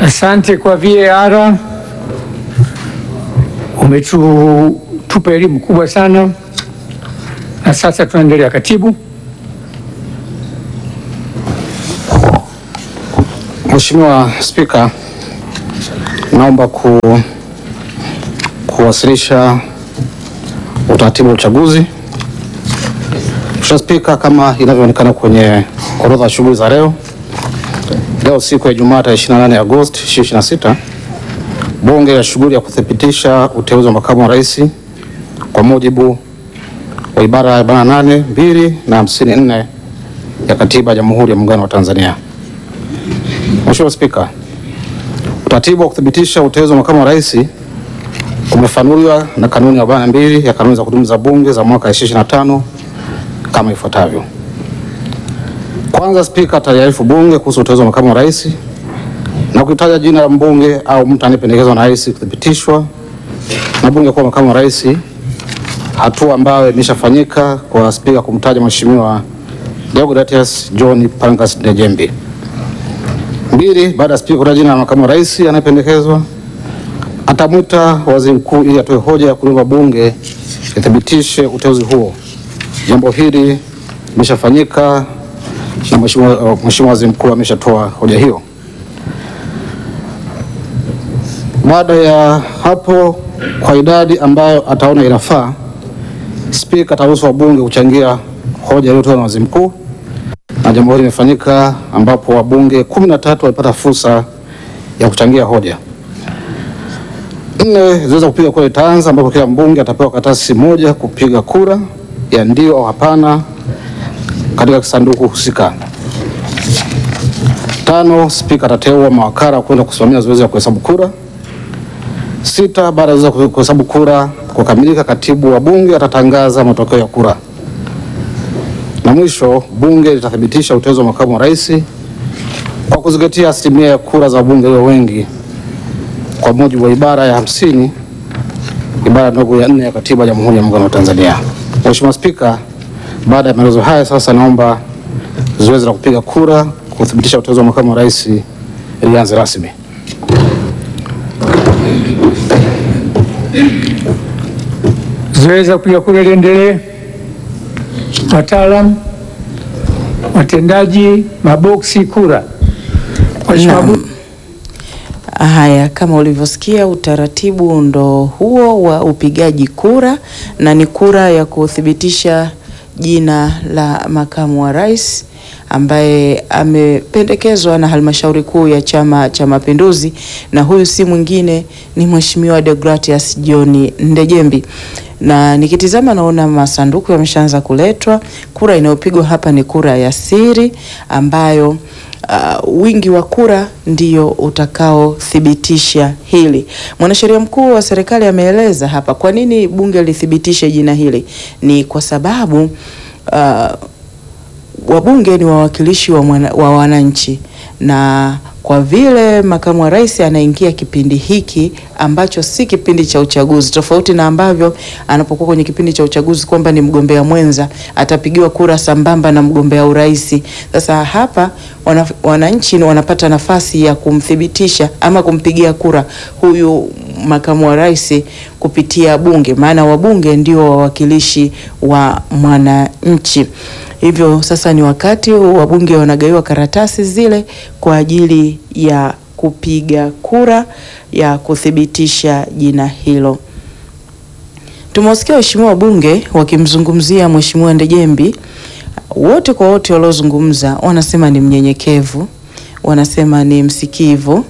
Asante kwa VAR, umetupa elimu kubwa sana, na sasa tunaendelea. Katibu. Mheshimiwa Spika, naomba ku, kuwasilisha utaratibu wa uchaguzi. Mheshimiwa Spika, kama inavyoonekana kwenye orodha ya shughuli za leo, leo siku ya Ijumaa tarehe 28 Agosti 2026, Bunge la shughuli ya kuthibitisha uteuzi wa makamu wa rais kwa mujibu wa ibara ya 48 mbili na 54 ya Katiba ya Jamhuri ya Muungano wa Tanzania. Mheshimiwa Spika, utaratibu wa kuthibitisha uteuzi wa makamu wa rais umefanuliwa na kanuni ya 42 ya kanuni za kudumu za Bunge za mwaka 2025 kama ifuatavyo. Kwanza, Spika ataliarifu Bunge kuhusu uteuzi wa makamu wa rais na kutaja jina la mbunge au mtu anayependekezwa na rais kuthibitishwa na Bunge kuwa makamu wa rais, hatua ambayo imeshafanyika kwa Spika kumtaja Mheshimiwa Deogratias John Pangas Ndejembi. Mbili, baada ya Spika kutaja jina la makamu wa rais anayependekezwa, atamwita waziri mkuu ili atoe hoja ya kuomba Bunge lithibitishe uteuzi huo. Jambo hili limeshafanyika na Mheshimiwa Mheshimiwa waziri mkuu ameshatoa hoja hiyo. Baada ya hapo, kwa idadi ambayo ataona inafaa, Spika ataruhusu wabunge kuchangia hoja iliyotolewa na waziri mkuu, na jambo hili limefanyika ambapo wabunge kumi na tatu walipata fursa ya kuchangia hoja. Nne, zoezi la kupiga kura itaanza ambapo kila mbunge atapewa karatasi moja kupiga kura ya ndio au hapana katika kisanduku husika. Tano, Spika atateua mawakala kwenda kusimamia zoezi la kuhesabu kura. Sita, baada ya zoezi la kuhesabu kura kukamilika, katibu wa bunge atatangaza matokeo ya kura, na mwisho bunge litathibitisha uteuzi wa makamu wa rais kwa kuzingatia asilimia ya kura za bunge walio wengi kwa mujibu wa ibara ya hamsini ibara ndogo ya nne ya katiba ya Jamhuri ya Muungano wa Tanzania. Mheshimiwa Spika, baada ya maelezo haya sasa naomba zoezi la kupiga kura kuthibitisha uteuzi wa makamu wa rais lianze rasmi. Zoezi la kupiga kura liendelee. Wataalam, watendaji, maboksi kura. Mheshimiwa Naam. Haya, kama ulivyosikia, utaratibu ndo huo wa upigaji kura, na ni kura ya kuthibitisha jina la makamu wa rais ambaye amependekezwa na halmashauri kuu ya Chama cha Mapinduzi, na huyu si mwingine ni Mheshimiwa Deogratias John Ndejembi. Na nikitizama naona masanduku yameshaanza kuletwa. Kura inayopigwa hapa ni kura ya siri ambayo Uh, wingi wa kura ndio utakaothibitisha hili. Mwanasheria mkuu wa serikali ameeleza hapa kwa nini bunge lithibitishe jina hili. Ni kwa sababu uh, wabunge ni wawakilishi wa, mwana, wa wananchi na kwa vile makamu wa rais anaingia kipindi hiki ambacho si kipindi cha uchaguzi, tofauti na ambavyo anapokuwa kwenye kipindi cha uchaguzi kwamba ni mgombea mwenza atapigiwa kura sambamba na mgombea urais. Sasa hapa wana, wananchi wanapata nafasi ya kumthibitisha ama kumpigia kura huyu makamu wa rais kupitia bunge, maana wabunge ndio wawakilishi wa mwananchi. Hivyo sasa ni wakati wabunge wanagaiwa karatasi zile kwa ajili ya kupiga kura ya kuthibitisha jina hilo. Tumewasikia waheshimiwa wabunge wakimzungumzia Mheshimiwa Ndejembi. Wote kwa wote waliozungumza wanasema ni mnyenyekevu, wanasema ni msikivu.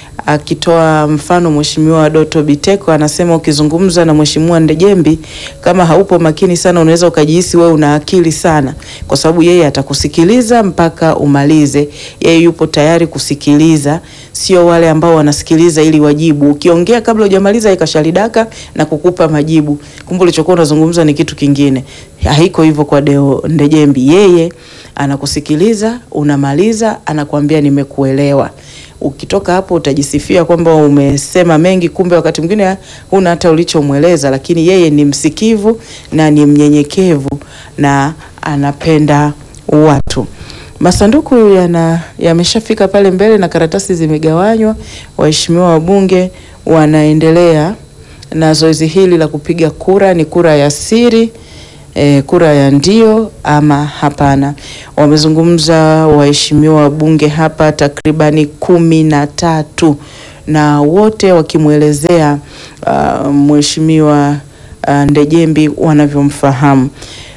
Akitoa mfano Mheshimiwa Doto Biteko anasema ukizungumza na Mheshimiwa Ndejembi kama haupo makini sana, unaweza ukajihisi wewe una akili sana, kwa sababu yeye atakusikiliza mpaka umalize. Yeye yupo tayari kusikiliza, sio wale ambao wanasikiliza ili wajibu. Ukiongea kabla hujamaliza ikashalidaka na kukupa majibu, kumbe ulichokuwa unazungumza ni kitu kingine. Haiko hivyo kwa Deo Ndejembi, yeye anakusikiliza, unamaliza, anakuambia nimekuelewa. Ukitoka hapo utajisifia kwamba umesema mengi, kumbe wakati mwingine huna hata ulichomweleza, lakini yeye ni msikivu na ni mnyenyekevu na anapenda watu. Masanduku yana yameshafika pale mbele na karatasi zimegawanywa. Waheshimiwa wabunge wanaendelea na zoezi hili la kupiga kura. Ni kura ya siri e, kura ya ndio ama hapana. Wamezungumza waheshimiwa wabunge hapa takribani kumi na tatu na wote wakimwelezea uh, mheshimiwa uh, Ndejembi wanavyomfahamu.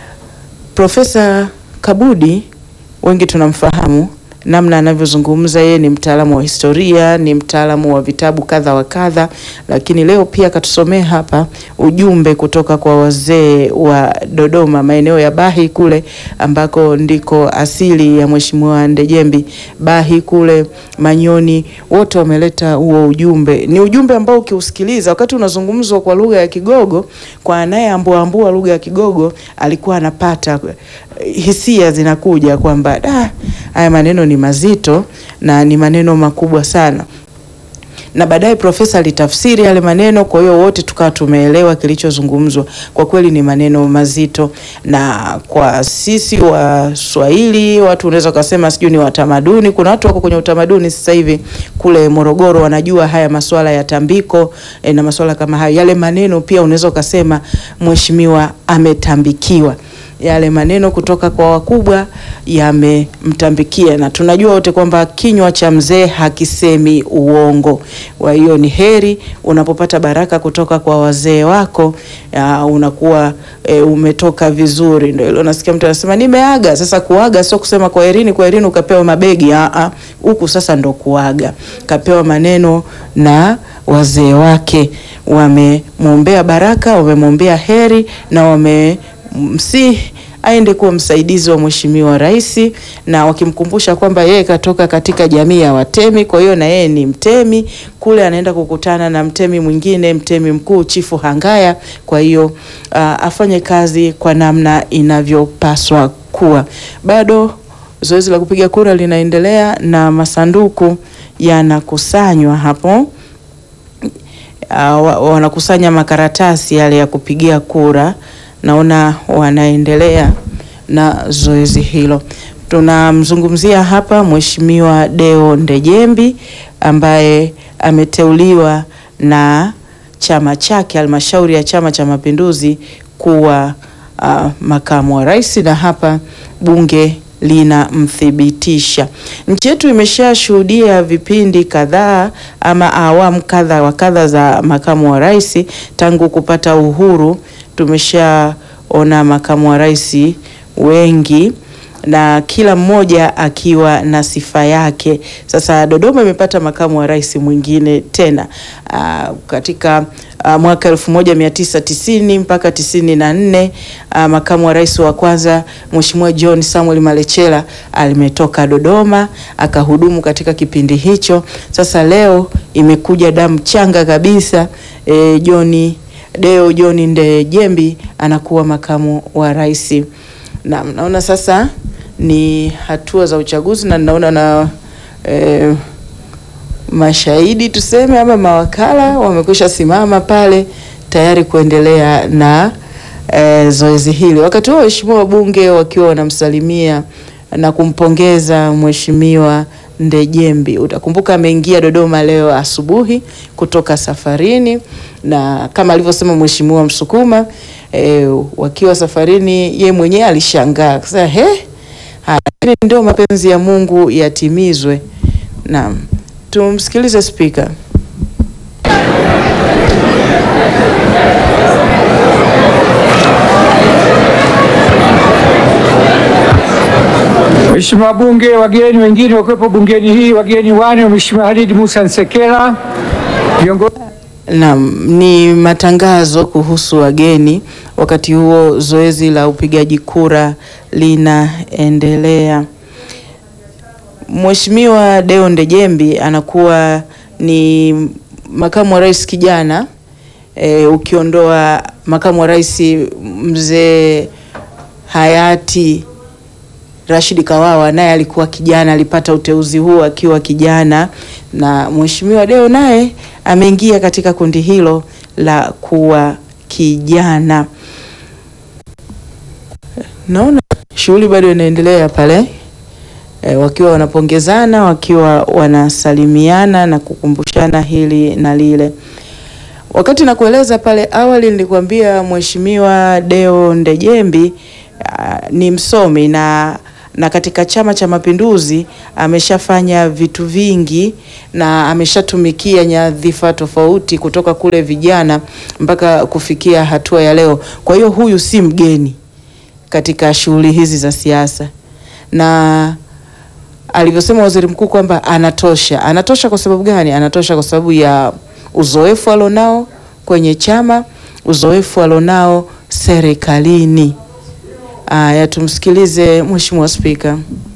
Profesa Kabudi wengi tunamfahamu namna anavyozungumza. Yeye ni mtaalamu wa historia, ni mtaalamu wa vitabu kadha wa kadha, lakini leo pia akatusomea hapa ujumbe kutoka kwa wazee wa Dodoma, maeneo ya Bahi kule ambako ndiko asili ya mheshimiwa Ndejembi. Bahi kule Manyoni, wote wameleta huo ujumbe. Ni ujumbe ambao ukiusikiliza wakati unazungumzwa kwa lugha ya Kigogo, kwa anayeambuaambua lugha ya Kigogo alikuwa anapata hisia zinakuja kwamba da, haya maneno ni mazito na ni maneno makubwa sana, na baadaye profesa alitafsiri yale maneno. Kwa hiyo wote tukawa tumeelewa kilichozungumzwa. Kwa kweli ni maneno mazito, na kwa sisi Waswahili, watu unaweza ukasema sijui ni watamaduni. Kuna watu wako kwenye utamaduni sasa hivi kule Morogoro, wanajua haya masuala ya tambiko e, na masuala kama hayo. Yale maneno pia unaweza ukasema mheshimiwa ametambikiwa yale maneno kutoka kwa wakubwa yamemtambikia, na tunajua wote kwamba kinywa cha mzee hakisemi uongo. Kwa hiyo ni heri unapopata baraka kutoka kwa wazee wako ya, unakuwa e, umetoka vizuri. Ndio ile unasikia mtu anasema nimeaga. Sasa kuaga sio kusema kwaherini, kwaherini ukapewa mabegi a huku sasa ndo kuaga, kapewa maneno na wazee wake, wamemwombea baraka, wamemwombea heri na wame msi aende kuwa msaidizi wa mheshimiwa rais, na wakimkumbusha kwamba yeye katoka katika jamii ya Watemi, kwa hiyo na yeye ni mtemi. Kule anaenda kukutana na mtemi mwingine, mtemi mkuu Chifu Hangaya. Kwa hiyo uh, afanye kazi kwa namna inavyopaswa kuwa. Bado zoezi la kupiga kura linaendelea na masanduku yanakusanywa hapo. Uh, wanakusanya makaratasi yale ya kupigia kura naona wanaendelea na zoezi hilo. Tunamzungumzia hapa Mheshimiwa Deo Ndejembi ambaye ameteuliwa na chama chake, halmashauri ya Chama cha Mapinduzi kuwa uh, makamu wa rais, na hapa bunge linamthibitisha. Nchi yetu imeshashuhudia vipindi kadhaa ama awamu kadha wa kadha za makamu wa rais tangu kupata uhuru tumeshaona makamu wa rais wengi na kila mmoja akiwa na sifa yake. Sasa Dodoma imepata makamu wa rais mwingine tena aa, katika aa, mwaka elfu moja mia tisa tisini mpaka tisini na nne makamu wa rais wa kwanza Mheshimiwa John Samuel Malechela alimetoka Dodoma akahudumu katika kipindi hicho. Sasa leo imekuja damu changa kabisa e, John Deo John Ndejembi anakuwa makamu wa rais. Na naona sasa ni hatua za uchaguzi na naona na e, mashahidi tuseme ama mawakala wamekwisha simama pale tayari kuendelea na e, zoezi hili. Wakati huo waheshimiwa wabunge wakiwa wanamsalimia na kumpongeza mheshimiwa Ndejembi. Utakumbuka ameingia Dodoma leo asubuhi kutoka safarini, na kama alivyosema mheshimiwa Msukuma e, wakiwa safarini, ye mwenyewe alishangaa sasa, he, haya ndio mapenzi ya Mungu yatimizwe. Naam, tumsikilize spika. Mheshimiwa wabunge, wageni wengine wakiwepo bungeni hii, wageni wane, Mheshimiwa Halid Musa Nsekela, viongozi Naam, ni matangazo kuhusu wageni. Wakati huo zoezi la upigaji kura linaendelea. Mheshimiwa Deo Ndejembi anakuwa ni makamu wa rais kijana e, ukiondoa makamu wa rais mzee hayati Rashid Kawawa naye alikuwa kijana, alipata uteuzi huo akiwa kijana, na Mheshimiwa Deo naye ameingia katika kundi hilo la kuwa kijana. Naona shughuli bado inaendelea pale e, wakiwa wanapongezana, wakiwa wanasalimiana na kukumbushana hili na lile. Wakati nakueleza pale awali nilikwambia Mheshimiwa Deo Ndejembi uh, ni msomi na na katika Chama cha Mapinduzi ameshafanya vitu vingi na ameshatumikia nyadhifa tofauti kutoka kule vijana mpaka kufikia hatua ya leo. Kwa hiyo huyu si mgeni katika shughuli hizi za siasa, na alivyosema waziri mkuu kwamba anatosha. Anatosha kwa sababu gani? Anatosha kwa sababu ya uzoefu alionao kwenye chama, uzoefu alionao serikalini. Aya, tumsikilize Mheshimiwa Spika.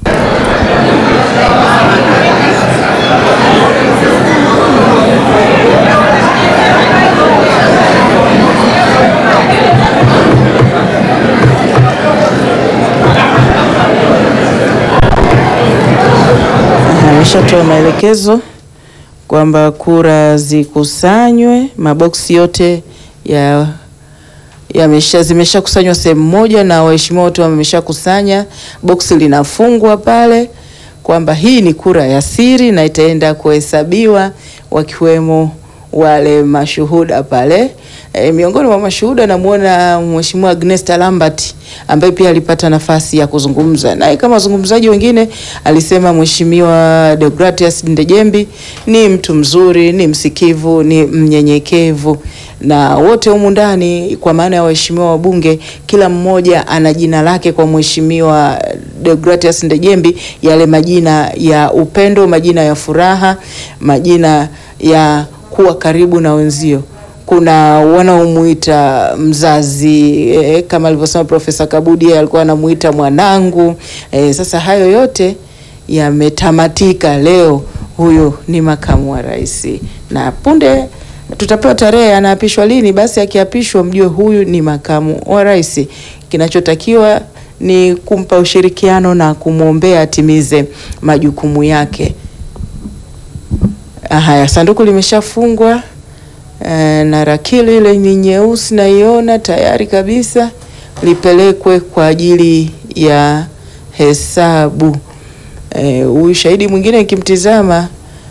Ameshatoa maelekezo kwamba kura zikusanywe, maboksi yote ya yamesha zimeshakusanywa sehemu moja na waheshimiwa wote wameshakusanya. Boksi linafungwa pale kwamba hii ni kura ya siri na itaenda kuhesabiwa, wakiwemo wale mashuhuda pale. E, miongoni mwa mashuhuda namuona Mheshimiwa Agnesta Lambert ambaye pia alipata nafasi ya kuzungumza naye. Kama wazungumzaji wengine, alisema Mheshimiwa Deogratias Ndejembi ni mtu mzuri, ni msikivu, ni mnyenyekevu, na wote humu ndani, kwa maana ya waheshimiwa wabunge, kila mmoja ana jina lake kwa Mheshimiwa Deogratias Ndejembi, yale majina ya upendo, majina ya furaha, majina ya kuwa karibu na wenzio kuna wanaomuita mzazi eh, kama alivyosema Profesa Kabudi alikuwa anamuita mwanangu eh. Sasa hayo yote yametamatika leo. Huyu ni makamu wa rais, na punde tutapewa tarehe anaapishwa lini. Basi akiapishwa, mjue huyu ni makamu wa rais. Kinachotakiwa ni kumpa ushirikiano na kumwombea atimize majukumu yake. Haya, sanduku limeshafungwa na rakili ile ni nyeusi, naiona tayari kabisa lipelekwe kwa ajili ya hesabu. Huyu e, shahidi mwingine nikimtizama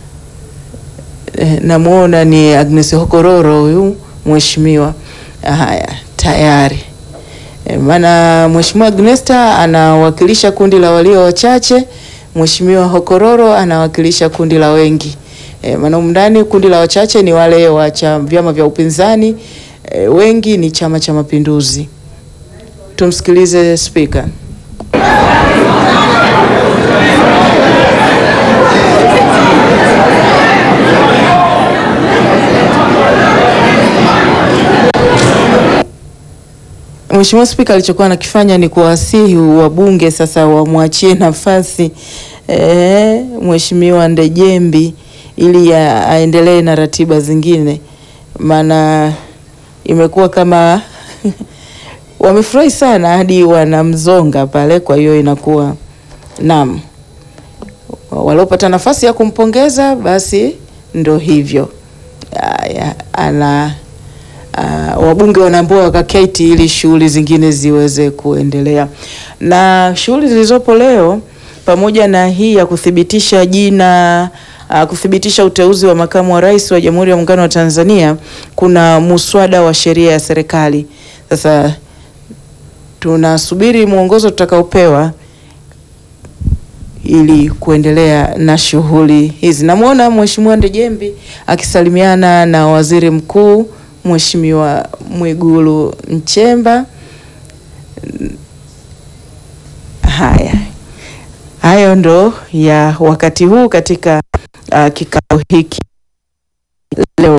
e, namwona ni Agnes Hokororo huyu mheshimiwa. Haya, tayari e, maana mheshimiwa Agnesta anawakilisha kundi la walio wachache, mheshimiwa Hokororo anawakilisha kundi la wengi. E, maana ndani kundi la wachache ni wale wa vyama vya upinzani e, wengi ni Chama cha Mapinduzi. Tumsikilize Spika. Mheshimiwa Spika alichokuwa anakifanya ni kuwasihi wabunge sasa wamwachie nafasi e, Mheshimiwa Ndejembi ili aendelee na ratiba zingine, maana imekuwa kama wamefurahi sana hadi wanamzonga pale. Kwa hiyo inakuwa naam, waliopata nafasi ya kumpongeza basi ndo hivyo aya, ana uh, wabunge wanaambiwa wakaketi ili shughuli zingine ziweze kuendelea, na shughuli zilizopo leo pamoja na hii ya kuthibitisha jina Uh, kuthibitisha uteuzi wa makamu wa rais wa Jamhuri ya Muungano wa Tanzania, kuna muswada wa sheria ya serikali. Sasa tunasubiri mwongozo tutakaopewa ili kuendelea na shughuli hizi. Namwona Mheshimiwa Ndejembi akisalimiana na Waziri Mkuu Mheshimiwa Mwigulu Nchemba. Haya, hayo ndo ya wakati huu katika Uh, kikao hiki leo.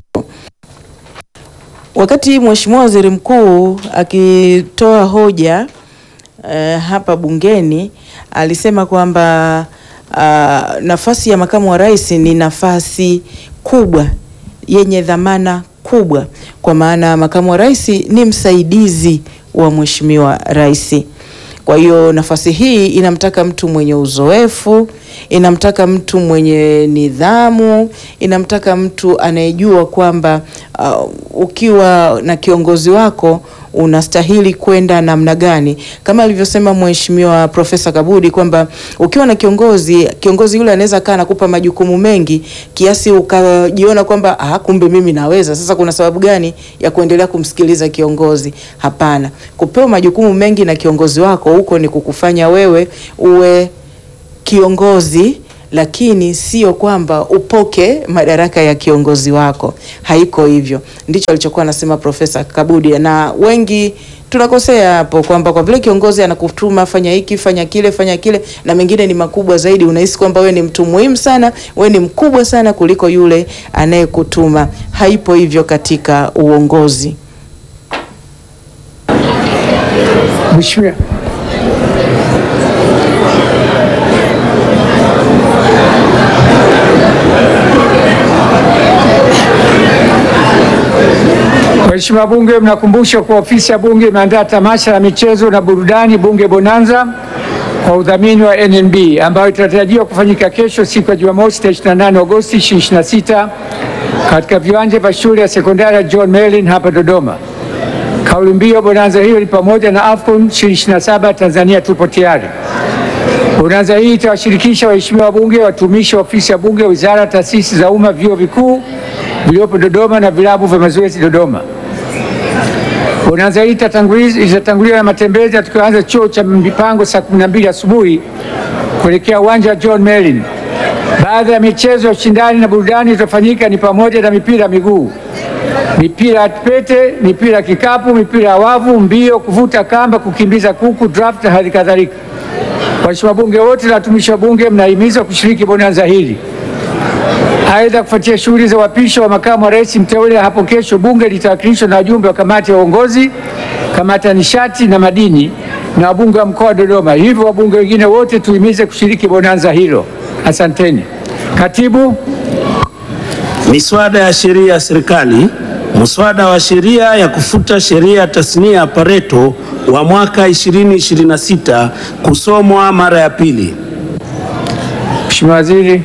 Wakati Mheshimiwa Waziri Mkuu akitoa hoja uh, hapa bungeni alisema kwamba uh, nafasi ya makamu wa rais ni nafasi kubwa yenye dhamana kubwa, kwa maana makamu wa rais ni msaidizi wa Mheshimiwa Rais. Kwa hiyo nafasi hii inamtaka mtu mwenye uzoefu, inamtaka mtu mwenye nidhamu, inamtaka mtu anayejua kwamba uh, ukiwa na kiongozi wako unastahili kwenda namna gani, kama alivyosema Mheshimiwa Profesa Kabudi kwamba ukiwa na kiongozi, kiongozi yule anaweza kaa anakupa majukumu mengi kiasi ukajiona kwamba ah, kumbe mimi naweza. Sasa kuna sababu gani ya kuendelea kumsikiliza kiongozi? Hapana, kupewa majukumu mengi na kiongozi wako huko ni kukufanya wewe uwe kiongozi lakini sio kwamba upoke madaraka ya kiongozi wako. Haiko hivyo, ndicho alichokuwa anasema Profesa Kabudi, na wengi tunakosea hapo kwamba kwa vile kiongozi anakutuma fanya hiki fanya kile fanya kile, na mengine ni makubwa zaidi, unahisi kwamba we ni mtu muhimu sana, we ni mkubwa sana kuliko yule anayekutuma. Haipo hivyo katika uongozi. Mheshimiwa Waheshimiwa Bunge, mnakumbushwa kuwa ofisi ya Bunge imeandaa tamasha la michezo na burudani Bunge Bonanza kwa udhamini wa NNB ambayo itatarajiwa kufanyika kesho siku ya Jumamosi tarehe 28 Agosti 2026 katika viwanja vya shule ya sekondari ya John Merlin hapa Dodoma. Kauli mbiu bonanza hiyo ni pamoja na AFCON 2027 Tanzania tupo tayari. Bonanza hii itawashirikisha waheshimiwa wabunge, watumishi wa ofisi ya Bunge, wizara, taasisi za umma, vyuo vikuu vilivyopo Dodoma na vilabu vya mazoezi Dodoma. Bonanza hii itatanguliz- itatanguliwa na matembezi yatakayoanza chuo cha mipango saa 12 asubuhi kuelekea uwanja wa John Merlin. Baadhi ya michezo ya ushindani na burudani itafanyika ni pamoja na mipira ya miguu, mipira ya pete, mipira ya kikapu, mipira ya wavu, mbio, kuvuta kamba, kukimbiza kuku, draft na hali kadhalika. Waheshimiwa wabunge wote na watumishi wa bunge mnahimizwa kushiriki bonanza hili. Aidha, kufuatia shughuli za uapisho wa makamu wa rais mteule hapo kesho, bunge litawakilishwa na wajumbe wa kamati ya uongozi, kamati ya nishati na madini na wabunge wa mkoa wa Dodoma. Hivyo wabunge wengine wote tuhimize kushiriki bonanza hilo. Asanteni. Katibu, Miswada ya sheria ya serikali. Muswada wa sheria ya kufuta sheria ya tasnia ya Pareto wa mwaka 2026 kusomwa mara ya pili. Mheshimiwa Waziri.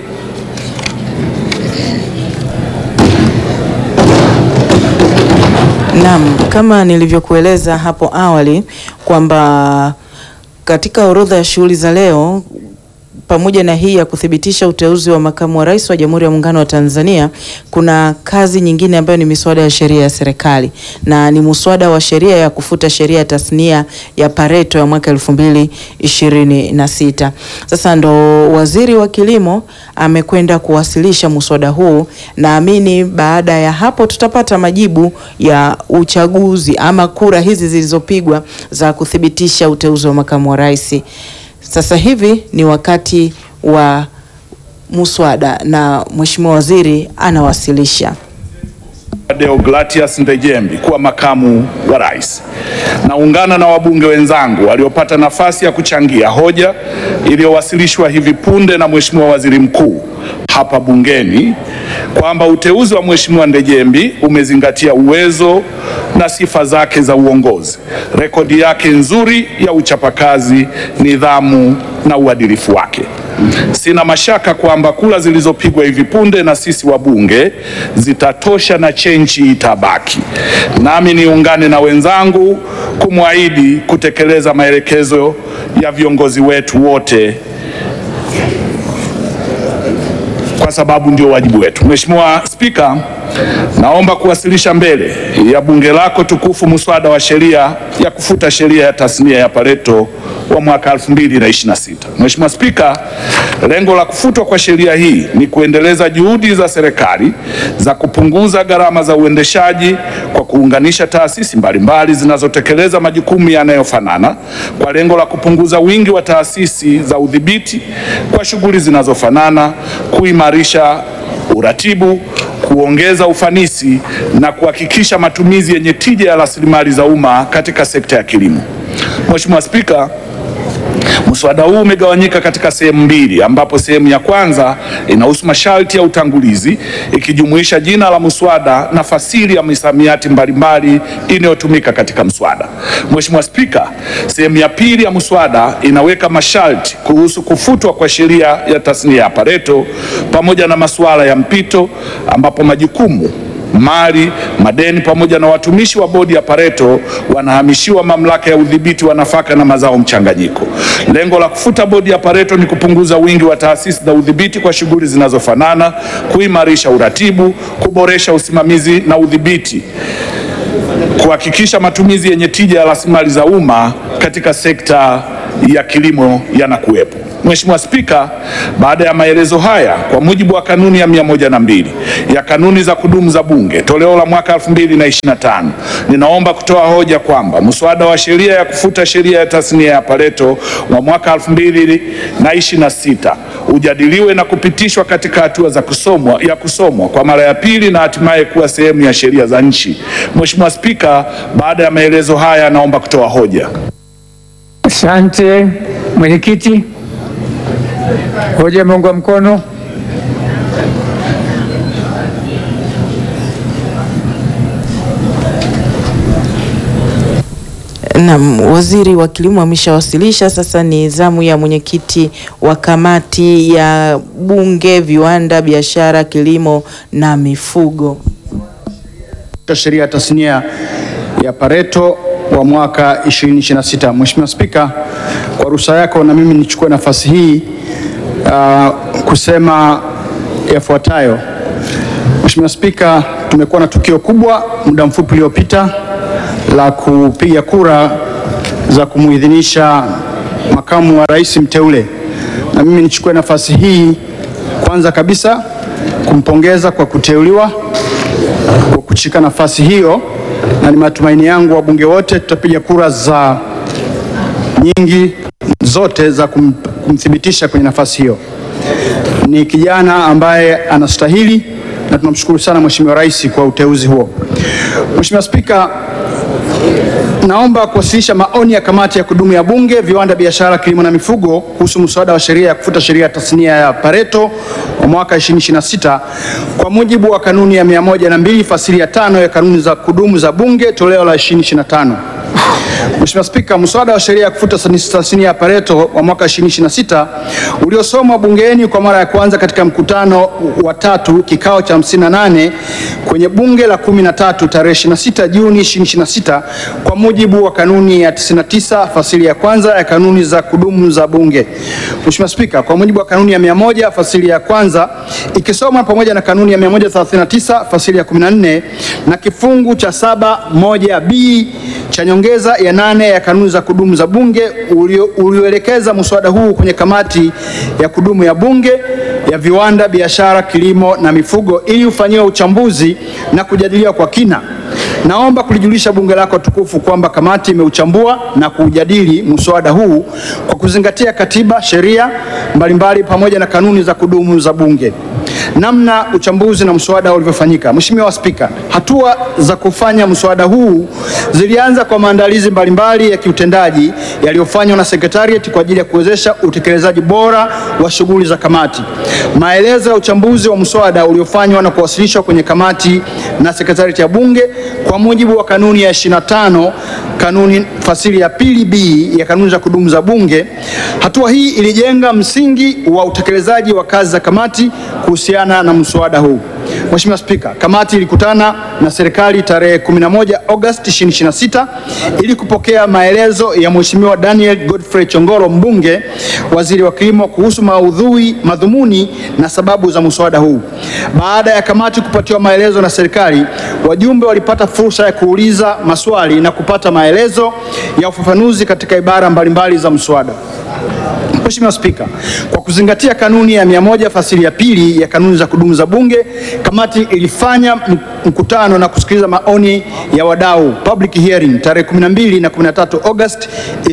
Naam, kama nilivyokueleza hapo awali kwamba katika orodha ya shughuli za leo pamoja na hii ya kuthibitisha uteuzi wa makamu wa rais wa Jamhuri ya Muungano wa Tanzania, kuna kazi nyingine ambayo ni miswada ya sheria ya serikali na ni muswada wa sheria ya kufuta sheria ya tasnia ya Pareto ya mwaka elfu mbili ishirini na sita. Sasa ndo waziri wa kilimo amekwenda kuwasilisha muswada huu. Naamini baada ya hapo tutapata majibu ya uchaguzi ama kura hizi zilizopigwa za kuthibitisha uteuzi wa makamu wa rais. Sasa hivi ni wakati wa muswada na mheshimiwa waziri anawasilisha. Deogratias Ndejembi kuwa makamu wa rais. Naungana na wabunge wenzangu waliopata nafasi ya kuchangia hoja iliyowasilishwa hivi punde na Mheshimiwa Waziri Mkuu hapa bungeni kwamba uteuzi wa Mheshimiwa Ndejembi umezingatia uwezo na sifa zake za uongozi, rekodi yake nzuri ya uchapakazi, nidhamu na uadilifu wake. Sina mashaka kwamba kura zilizopigwa hivi punde na sisi wabunge zitatosha na chenchi itabaki. Nami niungane na wenzangu kumwahidi kutekeleza maelekezo ya viongozi wetu wote kwa sababu ndio wajibu wetu. Mheshimiwa Spika, naomba kuwasilisha mbele ya bunge lako tukufu muswada wa sheria ya kufuta sheria ya tasnia ya Pareto wa mwaka 2026. Mheshimiwa Spika, lengo la kufutwa kwa sheria hii ni kuendeleza juhudi za serikali za kupunguza gharama za uendeshaji kwa kuunganisha taasisi mbalimbali zinazotekeleza majukumu yanayofanana kwa lengo la kupunguza wingi wa taasisi za udhibiti kwa shughuli zinazofanana, kuimarisha uratibu, kuongeza ufanisi na kuhakikisha matumizi yenye tija ya rasilimali za umma katika sekta ya kilimo. Mheshimiwa Spika, Mswada huu umegawanyika katika sehemu mbili ambapo sehemu ya kwanza inahusu masharti ya utangulizi ikijumuisha jina la mswada na fasili ya misamiati mbalimbali inayotumika katika mswada. Mheshimiwa Spika, sehemu ya pili ya mswada inaweka masharti kuhusu kufutwa kwa sheria ya tasnia ya Pareto pamoja na masuala ya mpito ambapo majukumu mali, madeni pamoja na watumishi wa bodi ya Pareto wanahamishiwa mamlaka ya udhibiti wa nafaka na mazao mchanganyiko. Lengo la kufuta bodi ya Pareto ni kupunguza wingi wa taasisi za udhibiti kwa shughuli zinazofanana, kuimarisha uratibu, kuboresha usimamizi na udhibiti kuhakikisha matumizi yenye tija ya rasilimali za umma katika sekta ya kilimo yanakuwepo. Mheshimiwa Spika, baada ya maelezo haya, kwa mujibu wa kanuni ya 102 ya kanuni za kudumu za Bunge toleo la mwaka 2025, ninaomba kutoa hoja kwamba mswada wa sheria ya kufuta sheria ya tasnia ya Pareto wa mwaka 2026 ujadiliwe na kupitishwa katika hatua za kusomwa ya kusomwa kwa mara ya pili na hatimaye kuwa sehemu ya sheria za nchi. Mheshimiwa Spika, baada ya maelezo haya, naomba kutoa hoja. Asante mwenyekiti. Hoja imeungwa mkono. Naam, waziri wa kilimo ameshawasilisha. Sasa ni zamu ya mwenyekiti wa kamati ya bunge, viwanda, biashara, kilimo na mifugo. sheria ya tasnia ya Pareto wa mwaka 2026. Mheshimiwa Spika, kwa ruhusa yako na mimi nichukue nafasi hii uh, kusema yafuatayo. Mheshimiwa Spika, tumekuwa na tukio kubwa muda mfupi uliopita la kupiga kura za kumuidhinisha makamu wa rais mteule, na mimi nichukue nafasi hii kwanza kabisa kumpongeza kwa kuteuliwa kwa kushika nafasi hiyo, na ni matumaini yangu wabunge wote tutapiga kura za nyingi zote za kum, kumthibitisha kwenye nafasi hiyo. Ni kijana ambaye anastahili na tunamshukuru sana Mheshimiwa Rais kwa uteuzi huo. Mheshimiwa Spika, naomba kuwasilisha maoni ya kamati ya kudumu ya Bunge, viwanda, biashara, kilimo na mifugo kuhusu mswada wa sheria ya kufuta sheria ya tasnia ya Pareto wa mwaka 2026 kwa mujibu wa kanuni ya 102 fasili ya tano ya kanuni za kudumu za Bunge toleo la 2025. Mheshimiwa Spika, mswada wa sheria ya kufuta tasnia ya Pareto wa mwaka 2026 uliosomwa bungeni kwa mara ya kwanza katika mkutano wa tatu kikao cha 58 kwenye bunge la 13 tarehe 26 Juni 2026 kwa mujibu wa kanuni ya 99 fasili ya kwanza ya kanuni za kudumu za Bunge. Mheshimiwa Spika, kwa mujibu wa kanuni ya 100 fasili ya kwanza ikisomwa pamoja na kanuni ya 139 fasili ya 14 na kifungu cha 71b cha nyongeza ya nane ya kanuni za kudumu za Bunge ulio- ulioelekeza mswada huu kwenye kamati ya kudumu ya Bunge ya viwanda, biashara, kilimo na mifugo ili ufanyiwe uchambuzi na kujadiliwa kwa kina. Naomba kulijulisha bunge lako tukufu kwamba kamati imeuchambua na kuujadili mswada huu kwa kuzingatia katiba, sheria mbalimbali pamoja na kanuni za kudumu za Bunge. Namna uchambuzi na mswada ulivyofanyika. Mheshimiwa Spika, hatua za kufanya mswada huu zilianza kwa maandalizi mbalimbali ya kiutendaji yaliyofanywa na Secretariat kwa ajili ya kuwezesha utekelezaji bora wa shughuli za kamati. Maelezo ya uchambuzi wa mswada uliofanywa na kuwasilishwa kwenye kamati na Secretariat ya Bunge kwa mujibu wa kanuni ya 25 kanuni fasili ya pili B ya kanuni za kudumu za Bunge. Hatua hii ilijenga msingi wa utekelezaji wa kazi za kamati kuhusiana na mswada huu. Mheshimiwa Spika, kamati ilikutana na serikali tarehe 11 Agosti 2026 ili kupokea maelezo ya Mheshimiwa Daniel Godfrey Chongoro mbunge, waziri wa kilimo kuhusu maudhui, madhumuni na sababu za mswada huu. Baada ya kamati kupatiwa maelezo na serikali, wajumbe walipata fursa ya kuuliza maswali na kupata maelezo ya ufafanuzi katika ibara mbalimbali za mswada. Mheshimiwa Spika, kwa kuzingatia kanuni ya 100 fasili ya pili ya kanuni za kudumu za Bunge, kamati ilifanya m- mkutano na kusikiliza maoni ya wadau public hearing tarehe 12 na 13 August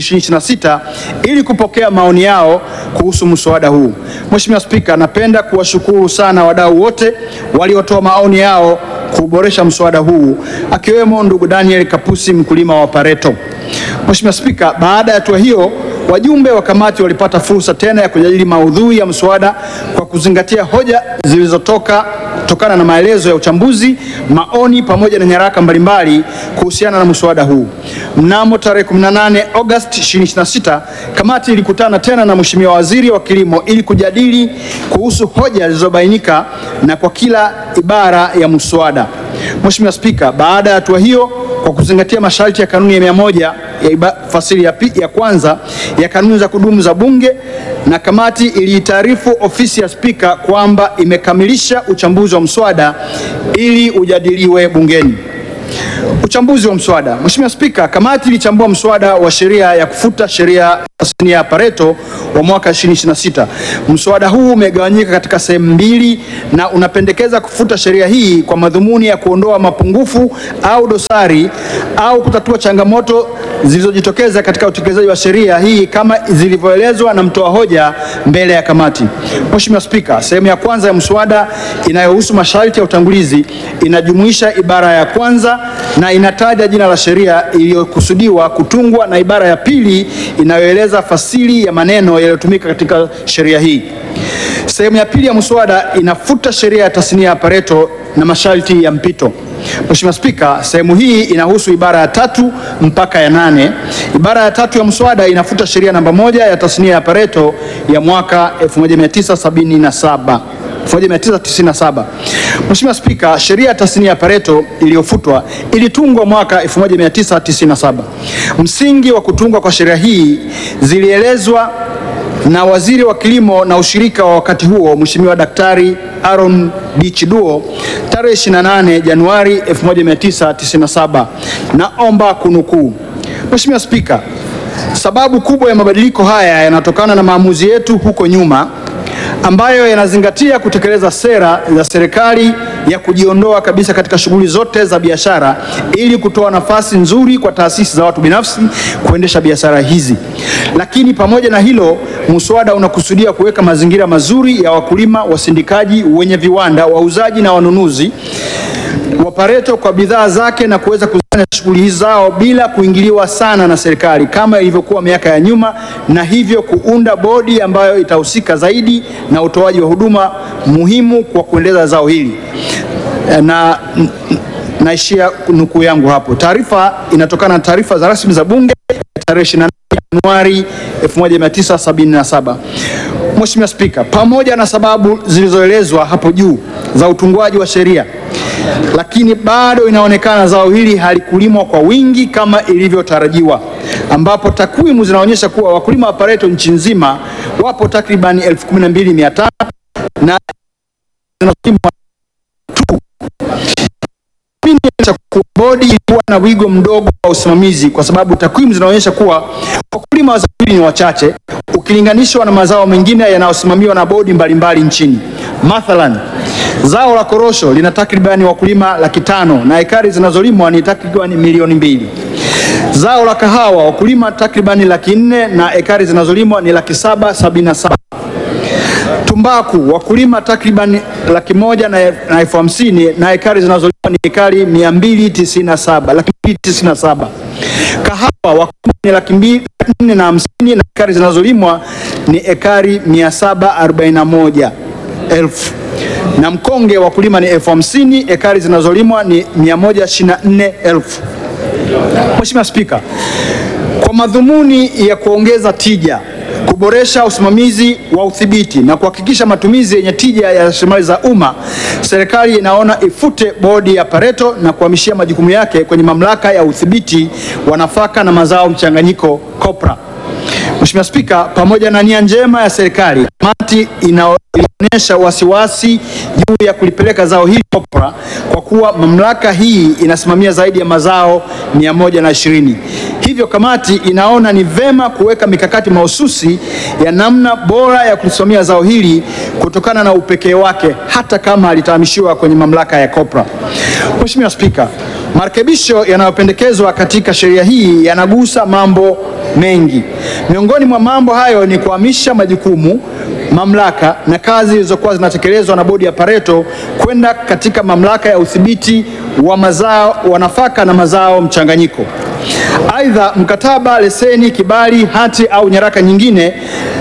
2026 ili kupokea maoni yao kuhusu mswada huu. Mheshimiwa Spika, napenda kuwashukuru sana wadau wote waliotoa maoni yao kuboresha mswada huu akiwemo ndugu Daniel Kapusi mkulima wa Pareto. Mheshimiwa Spika, baada ya hatua hiyo wajumbe wa kamati walipata fursa tena ya kujadili maudhui ya mswada kwa kuzingatia hoja zilizotoka tokana na maelezo ya uchambuzi, maoni pamoja na nyaraka mbalimbali kuhusiana na mswada huu. Mnamo tarehe 18 Agosti 2026, kamati ilikutana tena na Mheshimiwa Waziri wa Kilimo ili kujadili kuhusu hoja zilizobainika na kwa kila ibara ya mswada. Mheshimiwa Spika, baada ya hatua hiyo, kwa kuzingatia masharti ya kanuni ya mia moja ya iba- fasili ya, pi- ya kwanza ya kanuni za kudumu za Bunge, na kamati iliitaarifu ofisi ya Spika kwamba imekamilisha uchambuzi wa mswada ili ujadiliwe bungeni. Uchambuzi wa mswada. Mheshimiwa Spika, kamati ilichambua mswada wa sheria ya kufuta sheria ya tasnia ya Pareto wa mwaka 2026. Mswada huu umegawanyika katika sehemu mbili na unapendekeza kufuta sheria hii kwa madhumuni ya kuondoa mapungufu au dosari au kutatua changamoto zilizojitokeza katika utekelezaji wa sheria hii kama zilivyoelezwa na mtoa hoja mbele ya kamati. Mheshimiwa Spika, sehemu ya kwanza ya mswada inayohusu masharti ya utangulizi inajumuisha ibara ya kwanza na inataja jina la sheria iliyokusudiwa kutungwa na ibara ya pili inayoeleza fasili ya maneno yaliyotumika katika sheria hii. Sehemu ya pili ya mswada inafuta sheria ya tasnia ya Pareto na masharti ya mpito. Mheshimiwa Spika, sehemu hii inahusu ibara ya tatu mpaka ya nane. Ibara ya tatu ya mswada inafuta sheria namba moja ya tasnia ya Pareto ya mwaka 1977. 1997. Mheshimiwa Spika, sheria ya tasnia ya Pareto iliyofutwa ilitungwa mwaka 1997. Msingi wa kutungwa kwa sheria hii zilielezwa na waziri wa kilimo na ushirika wa wakati huo Mheshimiwa Daktari Aaron D. Chiduo tarehe 28 Januari 1997. Naomba kunukuu. Mheshimiwa Spika, sababu kubwa ya mabadiliko haya yanatokana na maamuzi yetu huko nyuma ambayo yanazingatia kutekeleza sera za serikali ya kujiondoa kabisa katika shughuli zote za biashara ili kutoa nafasi nzuri kwa taasisi za watu binafsi kuendesha biashara hizi. Lakini pamoja na hilo, muswada unakusudia kuweka mazingira mazuri ya wakulima, wasindikaji, wenye viwanda, wauzaji na wanunuzi wa Pareto kwa bidhaa zake na kuweza kufanya shughuli hizi zao bila kuingiliwa sana na serikali kama ilivyokuwa miaka ya nyuma, na hivyo kuunda bodi ambayo itahusika zaidi na utoaji wa huduma muhimu kwa kuendeleza zao hili. Na n- n- naishia nukuu yangu hapo. Taarifa inatokana na taarifa za rasmi za Bunge ya tarehe 28 Januari 1977. Mheshimiwa Spika, pamoja na sababu zilizoelezwa hapo juu za utungwaji wa sheria, lakini bado inaonekana zao hili halikulimwa kwa wingi kama ilivyotarajiwa, ambapo takwimu zinaonyesha kuwa wakulima wa Pareto nchi nzima wapo takribani 12500 na zinazolimwa cha kuwa bodi ilikuwa na wigo mdogo wa usimamizi kwa sababu takwimu zinaonyesha kuwa wakulima wa zao hili ni wachache ukilinganishwa na mazao mengine yanayosimamiwa na bodi mbalimbali nchini. Mathalan, zao la korosho lina takribani wakulima laki tano na ekari zinazolimwa ni takribani milioni mbili. Zao la kahawa wakulima takribani laki nne na ekari zinazolimwa ni laki saba sabini na saba. Tumbaku wakulima takriban laki moja na na elfu hamsini na ekari zinazolimwa ni ekari mia mbili tisini na saba laki mbili tisini na saba. Kahawa wakulima ni laki mbili laki nne na hamsini na ekari zinazolimwa ni ekari mia saba arobaini na moja elfu na mkonge wakulima ni elfu hamsini ekari zinazolimwa ni mia moja ishirini na nne elfu. Mheshimiwa Spika, kwa madhumuni ya kuongeza tija, kuboresha usimamizi wa udhibiti na kuhakikisha matumizi yenye tija ya rasilimali za umma, serikali inaona ifute bodi ya Pareto na kuhamishia majukumu yake kwenye mamlaka ya udhibiti wa nafaka na mazao mchanganyiko COPRA. Mheshimiwa Spika, pamoja na nia njema ya serikali, kamati inaonyesha wasiwasi juu ya kulipeleka zao hili COPRA kwa kuwa mamlaka hii inasimamia zaidi ya mazao 120. Hivyo kamati inaona ni vema kuweka mikakati mahususi ya namna bora ya kulisimamia zao hili kutokana na upekee wake hata kama litahamishiwa kwenye mamlaka ya COPRA. Mheshimiwa Spika, marekebisho yanayopendekezwa katika sheria hii yanagusa mambo mengi. Miongoni mwa mambo hayo ni kuhamisha majukumu, mamlaka na kazi zilizokuwa zinatekelezwa na bodi ya Pareto kwenda katika mamlaka ya udhibiti wa mazao wa nafaka na mazao mchanganyiko. Aidha, mkataba, leseni, kibali, hati au nyaraka nyingine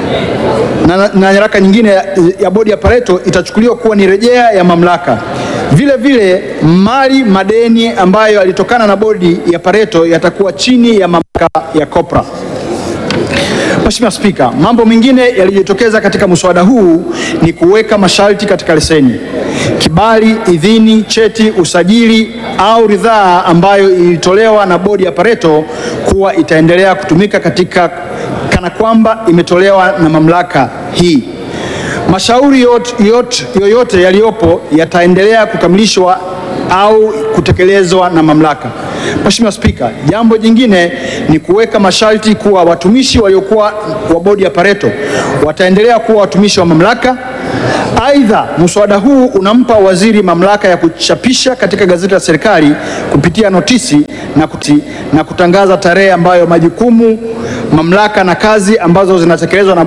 na, na nyaraka nyingine ya, ya bodi ya Pareto itachukuliwa kuwa ni rejea ya mamlaka. Vile vile mali madeni ambayo yalitokana na bodi ya Pareto yatakuwa chini ya mamlaka ya COPRA. Mheshimiwa Spika, mambo mengine yaliyojitokeza katika mswada huu ni kuweka masharti katika leseni, kibali, idhini, cheti, usajili au ridhaa ambayo ilitolewa na bodi ya Pareto kuwa itaendelea kutumika katika kana kwamba imetolewa na mamlaka hii. Mashauri yote, yote, yoyote yaliyopo yataendelea kukamilishwa au kutekelezwa na mamlaka. Mheshimiwa Spika, jambo jingine ni kuweka masharti kuwa watumishi waliokuwa wa bodi ya Pareto wataendelea kuwa watumishi wa mamlaka. Aidha, mswada huu unampa waziri mamlaka ya kuchapisha katika gazeti la serikali kupitia notisi na, kuti, na kutangaza tarehe ambayo majukumu, mamlaka na kazi ambazo zinatekelezwa na